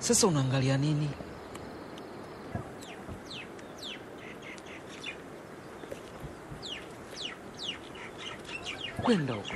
Sasa unaangalia nini? Kwenda huko.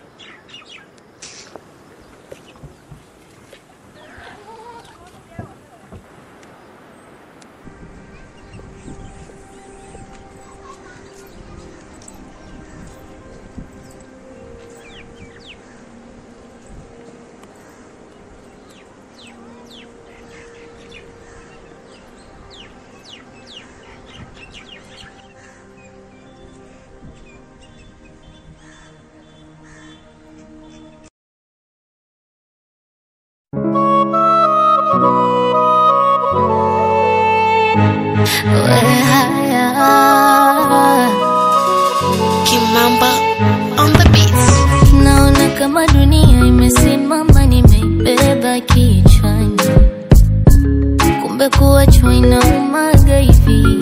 Kimamba on the beats. Naona kama dunia imesimama, nimeibeba kichwani, kumbe kuachwa inaumaga hivi.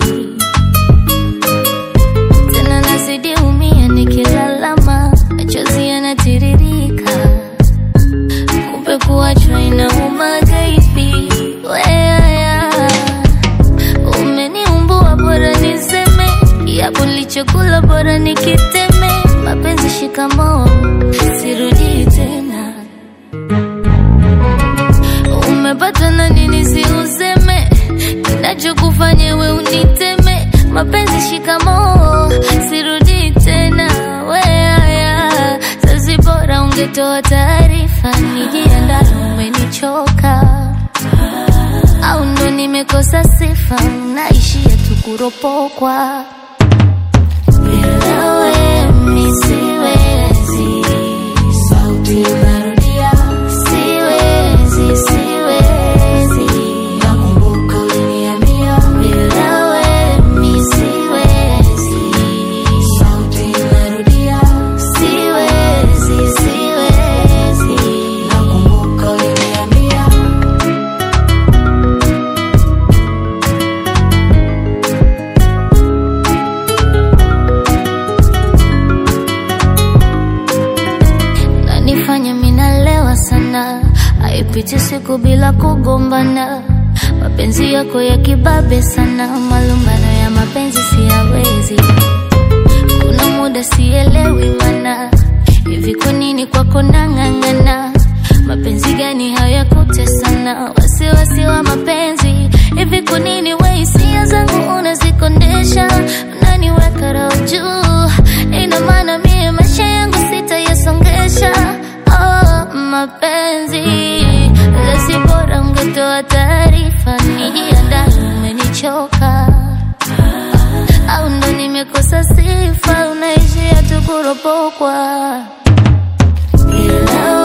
Tena nazidi umia, nikilalama machozi yanatiririka, kumbe kuachwa inaumaga hivi. Weaya, umeniumbua, bora niseme yapo nilichokula, bora nikiteme. Mapenzi shikamoo, sirudi tena. Umepata na nini, si useme kinachokufanya we uniteme. Mapenzi shikamoo, sirudi tena. Weaya, sasi bora ungetoa taarifa, nijiandae, umenichoka au ndo nimekosa sifa, naishia tu kuropokwa. Bila wewe mi siwezi, sauti inarudia, siwezi, siwezi, nakumbuka uliniambia. Bila wewe mi siwezi, sauti inarudia, siwezi, siwezi, nakumbuka uliniambia. nanifanya minalewa sana, haipiti siku bila kugombana. Mapenzi yako ya kibabe sana, malumbano ya mapenzi siyawezi. Kuna muda sielewi mana, hivi kwa nini kwako nang'ang'ana? Mapenzi gani hayakutesana? Wasiwasi wa mapenzi, hivi kwa nini we hisia zangu unazikondesha? Unaniweka roho juu, ina maana mie maisha yangu sitayasongesha. Oh, mapenzi lasi, bora ungetoa taarifa, nijiandae, umenichoka au ndo nimekosa sifa, unaishia tu kuropokwa bila